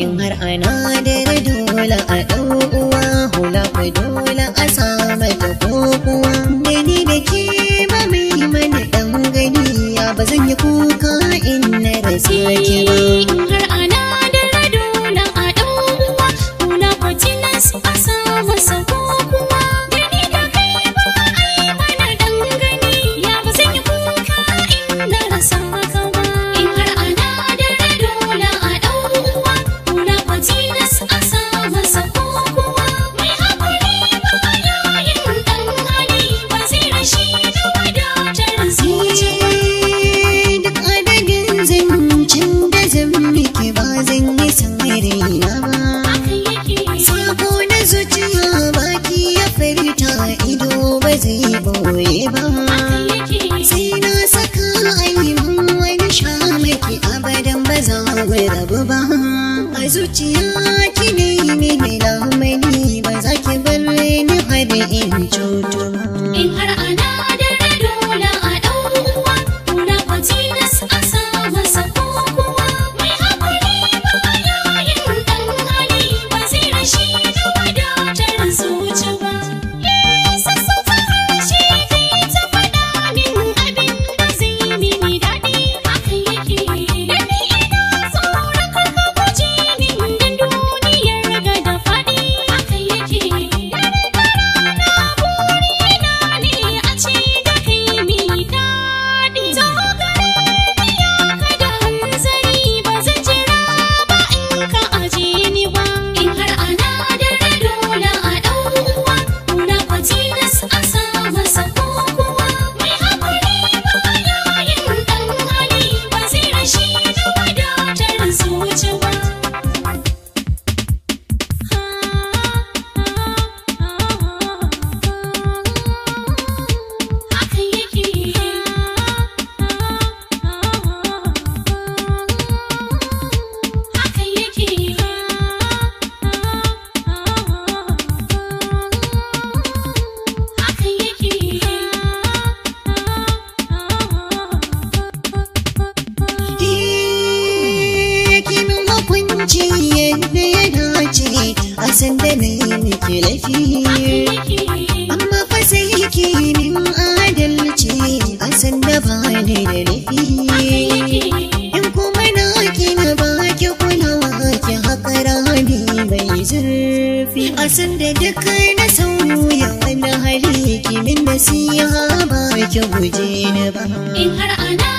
in har ana da dole a ɗau uwa hula ku dole a samu ta kokuwa da ni da ke ba mai mana ɗan gani ya ba zan yi kuka in na rasa ki ba In har ana da dole a ɗan uwa, hula kwatilas a sa masa ko kuwa. Da ni da kai ba a yi mana dangane, ya ba zan yi kuka in na rasa ka ba. In har ana da dole a ɗan uwa, hula kwatilas a sa masa ko kuwa. Mai haƙuri ba ya yin ɗan hali, ba zai rashi da wadatar zuci ba. duk adadin zancen da zan miki ba zan yi samarina ba Haka yake. Sako na zuciya baki ya furta ido ba zai boye ba sai na saka ainihin wani shamaki abadan ba za mu rabu ba a zuciya ki ne mini lamani ba za ki bar ni har in cutu ba In har ana da dole a ɗan uwa, kula kwatilas a sa masa ko kuwa. Mai haƙuri ba ya yin ɗan hali, ba zai rashi da wadatar zuci ba. Sassauta harshe kai ta faɗa min abin da zai mini daɗi. Haka yake. Da ni ina tsoron kar ka guje min dan duniyar ga da faɗi. Haka yake. Dare na burina ne a ce da kai mi daɗi. Zo gare ni ya ka da hanzari ba zan jira ba in ka aje ni ba. In har ana da dole a ɗan uwa, kula kwatilas a sa masa ko kuwa. Mai haƙuri ba ya yin ɗan hali, ba zai rashi da wadatar zuci ba. Haka yake. Haka yake. Haka yake. Kimin hukunci yadda ya dace a sanda na yi miki laifi amma fa sai kimin adalci a sanda ba ni da laifi in kuma na kina ba ki kulawa ki haƙa rami mai zurfi a sanda duk na sauya wani hali kimin nasiha ba ki guje ni ba In har ana